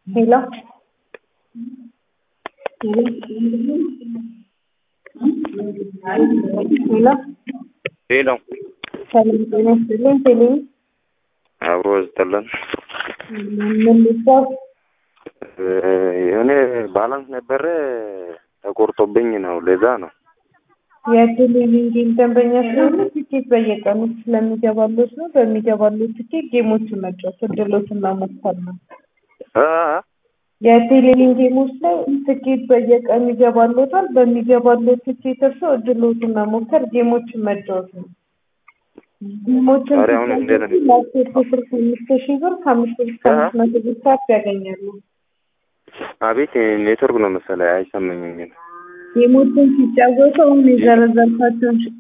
ሄሎ ሄሎ ሄሎ ሰላም ጤና ይስጥልኝ። ቴሌ አብሮ ዝጠለን ምን ልባል የሆነ ባላንስ ነበረ ተቆርጦብኝ ነው። ለዛ ነው የቴሌቪዥን ደንበኛ ስለሆነ ትኬት በየቀኑ ስለሚገባሎት ነው። በሚገባሎት ትኬት ጌሞችን መጫወት እድሎትን መሞከር ነው። አ የቴሌቪዥን ጌሞች ላይ ትኬት በየቀኑ ይገባሎታል። በሚገባሎት ትኬት እርሶ እድሎትን መሞከር ጌሞችን መጫወት ነው። ጌሞችን ዛሬ አሁን እንዴት ነው? ላፕቶፕ ስልክ አምስት ሺህ ብር ከአምስት ብር እስከ አምስት መቶ ብር ካፕ ያገኛሉ። አቤት ኔትወርክ ነው መሰለኝ አይሰማኝም። ጌሞችን ሲጫወቱ አሁን የዘረዘርኳቸውን